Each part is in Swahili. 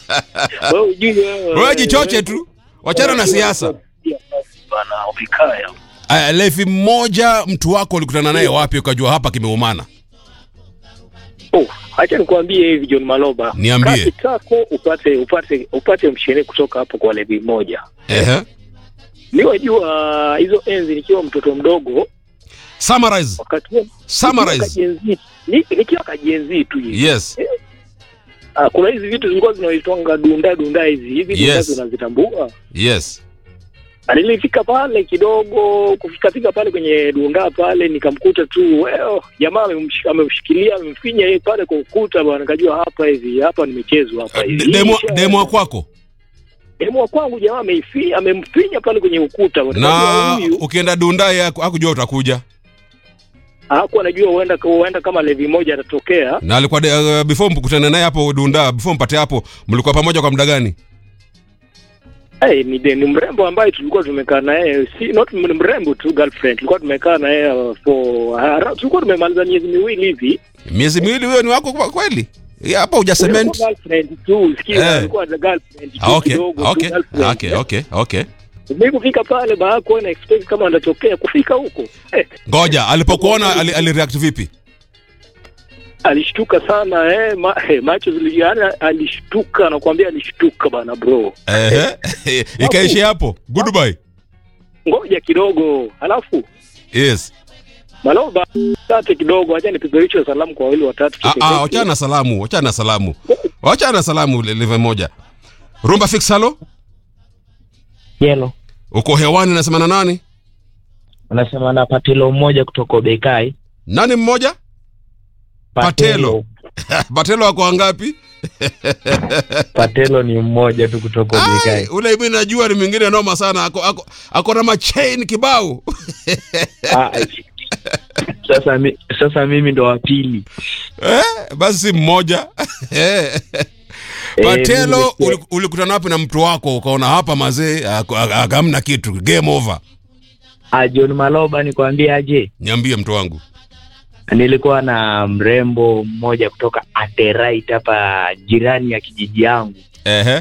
Wewe ujui wewe. Wewe jichoche tu, wachana na siasa. Bana umekaya. Aya, levi mmoja, mtu wako ulikutana naye wapi ukajua hapa kimeumana? Oh, acha nikwambie hivi John Maloba. Niambie. Kati tako upate upate upate mshiriki kutoka hapo kwa levi moja. Ehe. Niwajua hizo enzi nikiwa mtoto mdogo Summarize. wakati huo Summarize. nikiwa kajenzi ni- nikiwa kajenzi tu hivi. Yes. Ah, kuna hizi vitu zilikuwa zinaitwanga dunda dunda hizi hivi dunda Yes. zinazitambua. Yes. Na nilifika pale kidogo kufika fika pale kwenye dunda pale nikamkuta tu well, jamaa amemsh- amemshikilia amemfinya yeye pale kwa ukuta bwana nikajua hapa hivi hapa nimechezwa hapa hivi. Demo Isha- demo wa kwako. demo wa kwangu jamaa ameifi amemfinya pale kwenye ukuta bwana. Na Nikajua huyu ukienda Dundai haku- hakujua utakuja. hakuwa anajua huenda huenda kama levi moja atatokea. Na alikuwa de- uh, before mkutane naye hapo Dunda, before mpate hapo, mlikuwa pamoja kwa muda gani? Hey, ni, de- ni mrembo ambaye tulikuwa tumekaa naye si not ni mrembo tu girlfriend tulikuwa tumekaa naye uh, for hara, tulikuwa tumemaliza miezi miwili hivi Miezi miwili huyo ni wako kwa kweli? Ya, Hapo huja cement. Alikuwa girlfriend tu sikia Eh. alikuwa na girlfriend tu Ah, okay. kidogo tu, Okay. girlfriend. Okay, okay, okay. mimi kufika pale baada kuwa na expect kama anatokea kufika huko eh, Ngoja, alipokuona ali, alireact vipi? alishtuka sana eh, ma, eh macho ziliana alishtuka nakwambia alishtuka bana bro Ehe. Ikaishi hapo. Goodbye. ngoja kidogo halafu Yes. maloba tate kidogo acha nipeperushe salamu kwa wawili watatu Ah, ah, wachana na salamu, wachana na salamu. Wachana na salamu live moja. Rumba fix halo? Yelo, Uko hewani nasema na nani? unasema na patelo mmoja kutoka Bekai. Nani mmoja? Patelo. Patelo wako wangapi? Patelo ni mmoja tu kutoka Ai, Bekai. ule mimi najua ni mwingine noma sana. Ako ako, ako na machain kibao. Ah, sasa, mi, sasa mimi ndo wa pili. eh, basi si mmoja. Eh. Patelo mimi uli- ulikutana wapi na mtu wako ukaona hapa mazee ako- ak- hamna kitu game over. Ah, John Maloba nikwambie aje, Niambie mtu wangu. nilikuwa na mrembo mmoja kutoka Aterait hapa jirani ya kijiji yangu, Ehe.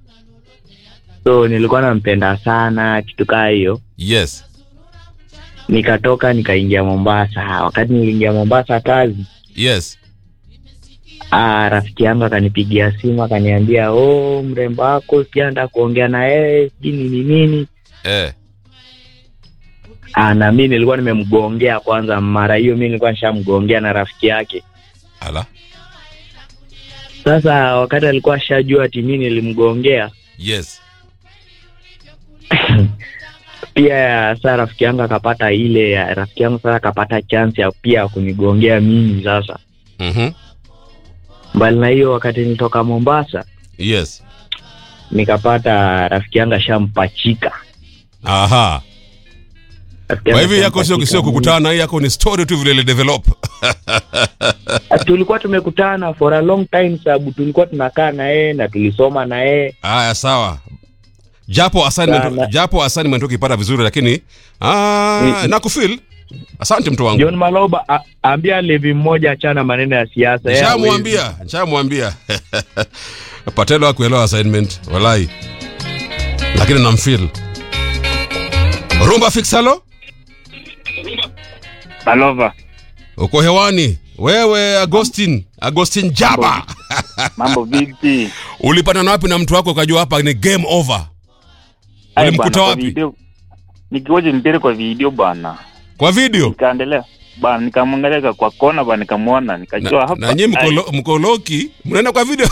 so nilikuwa nampenda sana kitu kaa hiyo. Yes. Nikatoka nikaingia Mombasa. Wakati niliingia Mombasa kazi, Yes. ah, rafiki yangu akanipigia simu akaniambia, oh, mrembo wako sijaenda kuongea na yeye sijui nini nini Eh. Ah, na mi nilikuwa nimemgongea kwanza. Mara hiyo mi nilikuwa nishamgongea na rafiki yake. Ala. Sasa wakati alikuwa ashajua ati mi nilimgongea, Yes. pia saa rafiki yangu akapata ile, rafiki yangu sasa akapata chance ya pia ya kunigongea mimi. Sasa Mhm. mbali na hiyo, wakati nilitoka Mombasa Yes. nikapata rafiki yangu ashampachika. Aha. Rafiki Kwa yangu hivyo yako sio ashampachika sio kukutana, hii yako ni story tu vile ile develop. mimi. Tulikuwa tumekutana for a long time, sababu tulikuwa tunakaa na yeye na tulisoma na yeye. Haya sawa. Japo assignment Sana. japo assignment ukipata vizuri lakini ah Mm. nakufeel. Asante mtu wangu. John Maloba, a- ambia Levi mmoja achana maneno ya siasa. Yeye hawezi. Nishamwambia, nishamwambia. Patelo hakuelewa assignment, walai. Lakini namfeel. Rumba fix halo? Malova, Uko hewani. Wewe Agustin, Agustin Jaba. mambo vipi? Ulipatana wapi na mtu wako ukajua hapa ni game over? Ai, Ulimkuta bwana, kwa wapi? video- Nikiwaje mpira kwa video bwana, Kwa video? nikaendelea bwana, nikamwangalia kwa kona bwana, nikamwona nikajua Na, hapa na nyinyi mkolo, mkoloki mnaenda kwa video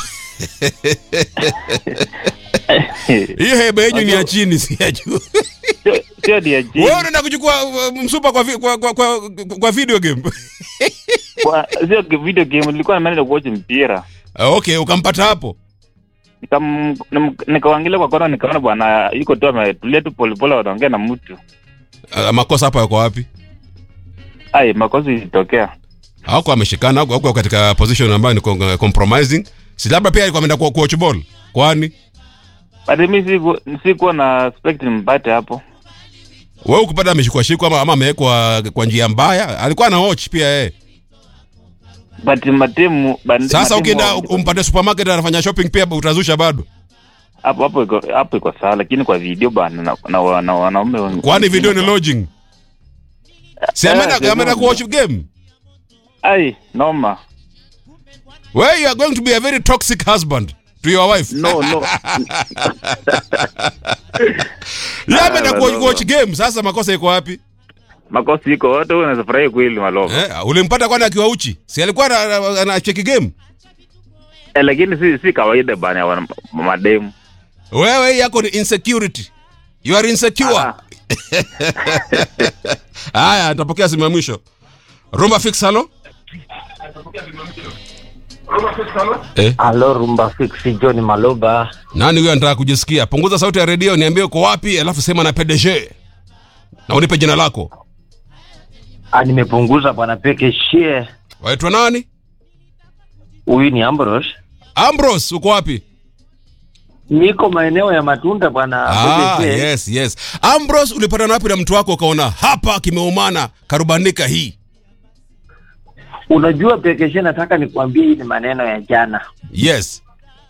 Ai, hii hebe yenyu ni ya chini si ya juu. sio- sio dia jini. Wewe unaenda kuchukua uh, msupa kwa, vi- kwa, kwa, kwa, kwa video game. Kwa- sio ki- video game, nilikuwa nimeenda kuwatch mpira Ah, okay, ukampata hapo. Nikam- nim- nikaangalia kwa kona, nikaona bwana yuko tu ametulia tu polepole, wanaongea na mtu. Uh, makosa hapa yako wapi? Ai, makosa ilitokea. Hako ameshikana hako hako katika position ambayo ni con- compromising. Si labda pia alikuwa ameenda ku coach ball. Kwani But mimi siku sikuwa na expect nimpate hapo. wewe ukipata ameshikwa shikwa ama, ama amewekwa kwa njia mbaya, alikuwa na watch pia yeye. but matimu but sasa matimu- ukienda umpate supermarket anafanya shopping pia utazusha bado hapo hapo iko hapo iko sawa lakini kwa video bana na, na, na, na wanaume wen- kwani video ni lodging si Eh, ameenda video ameenda ni- kuwatch game ai noma where you are going to be a very toxic husband to your wife no no yeye ameenda Ah, kuwatch no, kuwatch game sasa makosa iko wapi makosi iko wote wewe unaweza furahia kweli malova eh, ulimpata kwani akiwa uchi si alikuwa ana- ana- anacheki game eh, lakini si si kawaida bana ya wana- mademu wewe hii yako ni insecurity you are insecure Ah. haya atapokea simu ya mwisho rumba fix halo eh, Halo Rumba Fix, John Maloba. nani huyo anataka kujisikia punguza sauti ya redio niambie uko wapi alafu sema na pdg na unipe jina lako Ah, nimepunguza bwana peke shie. waitwa nani Huyu ni Ambrose. ambros uko wapi Niko maeneo ya matunda bwana ah, PPC. yes yes ambros ulipatana wapi na mtu wako ukaona hapa kimeumana karubandika hii Unajua peke shie, nataka nikwambie hii ni maneno ya jana. yes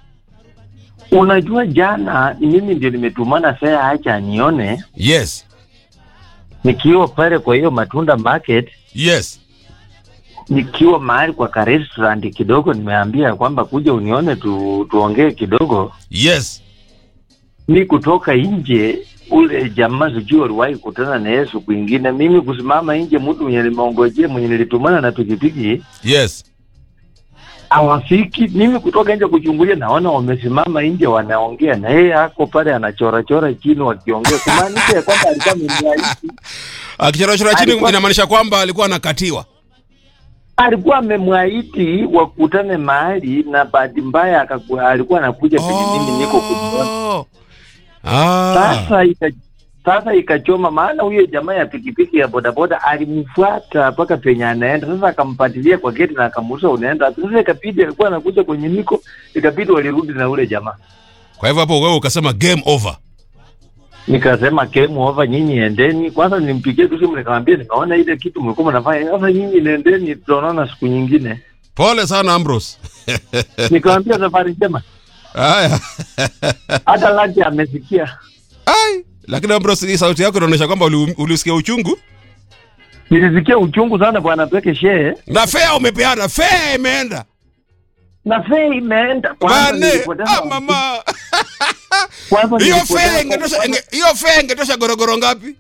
Unajua jana ni mimi ndio nimetumana fea, acha nione yes nikiwa pale kwa hiyo matunda market, yes nikiwa mahali kwa ka restaurant kidogo, nimeambia kwamba kuja unione tu, tuongee kidogo. yes Mi kutoka nje ule jamaa sijui waliwahi kutana na yeye siku ingine, mimi kusimama nje, mtu mwenye nimeongojea mwenye nilitumana na pikipiki yes hawafiki. Mimi kutoka nje kuchungulia, naona wamesimama nje wanaongea, na yeye ako pale anachora chora chini wakiongea, kumaanisha ya kwamba alikuwa amemwahidi, akichorachora chini Alikuwa- inamaanisha kwamba alikuwa anakatiwa alikuwa amemwahidi wakutane mahali, na bahati mbaya akaku- alikuwa anakuja penye mimi niko kumuona. Oh. Ah. Sasa ika, sasa ikachoma, maana huyo jamaa ya pikipiki ya bodaboda alimfuata mpaka penye anaenda. Sasa akampatilia kwa geti na akamuuliza unaenda wapi? Sasa ikabidi alikuwa anakuja kwenye niko, ikabidi walirudi na ule jamaa. kwa hivyo hapo wewe ukasema game over Nikasema game over, nyinyi endeni. Kwanza nimpigie tu simu nikamwambia, nimeona ile kitu mlikuwa mnafanya, sasa nyinyi nendeni, tutaonana siku nyingine. pole sana ambros Nikamwambia safari njema, haya hata laki amesikia. ai lakini ambros hii sauti yako inaonyesha kwamba uli- ulisikia uchungu Nilisikia uchungu sana bwana peke shee, na fea umepeana fea imeenda na fee imeenda. Kwanza bane nilipoteza- ah, mama kwanza hiyo nilipoteza- fea ingetosha inge- hiyo fea ingetosha gorogoro ngapi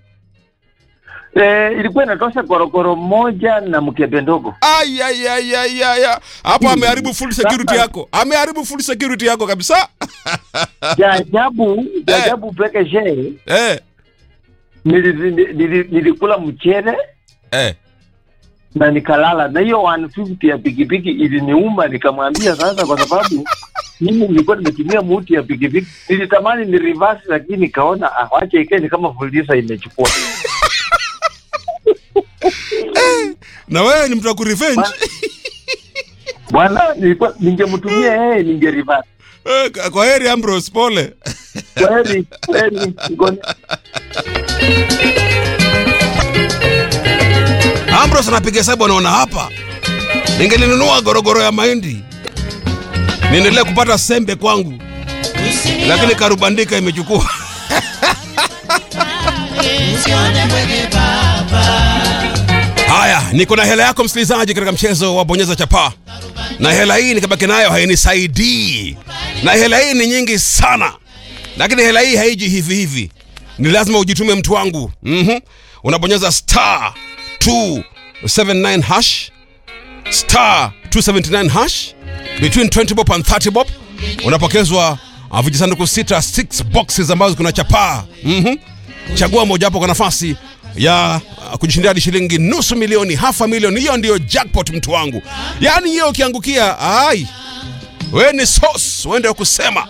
Eh, ilikuwa inatosha korokoro moja na mkebe ndogo. Ai, ai, ai, ai, ai, ai. hapo ameharibu full security yako ameharibu full security yako kabisa Cha ajabu, cha ajabu peke shee, eh, nili- nili- nilikula mchele eh. na nikalala na hiyo 150 ya pikipiki iliniuma. Nikamwambia sasa, kwa sababu mimi nilikuwa nimetumia muti ya pikipiki, nilitamani ni reverse, lakini nikaona ah, wacha ikae ni kama fulisa imechukua. na wewe ni mtu wa kurevenge Bwana, nilikuwa ningemtumia yeye, ninge reverse. Eh, kwa heri ambros pole Kweli kweli, ngone ambros anapiga hesabu anaona hapa ningelinunua gorogoro ya mahindi niendelee kupata sembe kwangu lakini karubandika imechukua haya niko na hela yako msikilizaji katika mchezo wa bonyeza chapaa na hela hii nikabaki nayo hainisaidii na hela hii ni nyingi sana lakini hela hii haiji hivi hivi ni lazima ujitume mtu wangu mm unabonyeza star 279 hash star 279 hash between 20 bob and 30 bob unapokezwa uh, vijisanduku sita 6 boxes ambazo kuna chapaa mm chagua mojawapo kwa nafasi ya uh, kujishindia hadi shilingi nusu milioni hafa milioni hiyo ndiyo jackpot mtu wangu yaani hiyo ukiangukia ai we ni sos wende wa kusema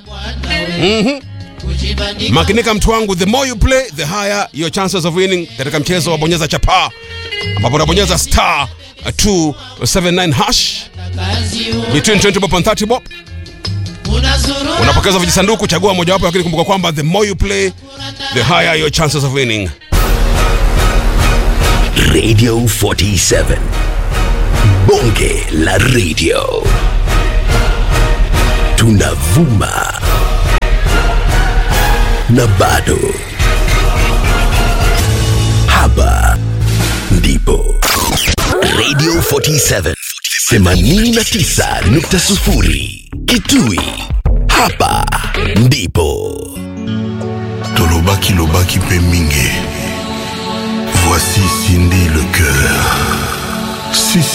makinika mtu wangu the more you play the higher your chances of winning katika mchezo wa bonyeza chapaa ambapo unabonyeza star uh, 279 hash between 20 bob and 30 bob unapokeza vijisanduku chagua mojawapo lakini kumbuka kwamba the more you play the higher your chances of winning Radio 47. bonge la radio tunavuma na bado hapa ndipo radio 47 89.0 kitui hapa ndipo tolobaki lobaki mpe mingi voici cindy le cœur